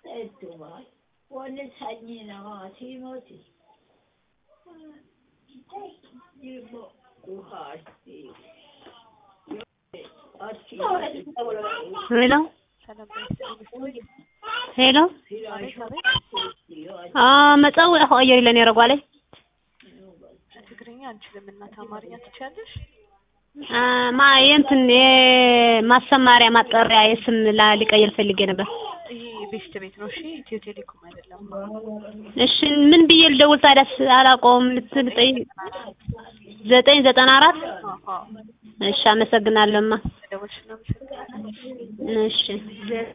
hedduma wanni sanyii namaati moti ilmo duhaati ሄሎ ሄሎ መፀውዒ ክቕይር ኢለ ነይረ ጓለይ ትግርኛ አንችልም እናት አማርኛ ትችያለሽ? ማ የእንትን የማሰማሪያ ማጠሪያ የስም ላ- ሊቀይር ፈልጌ ነበር። ይሄ ቤስት ቤት ነው። እሺ ኢትዮ ቴሌኮም አይደለም። እሺ ምን ብዬ ልደውል ታዲያስ? አላውቀውም። ልትጠይቅ ዘጠኝ ዘጠና አራት አዎ አዎ እሺ፣ አመሰግናለሁማ። ደወልሽ ነው። እሺ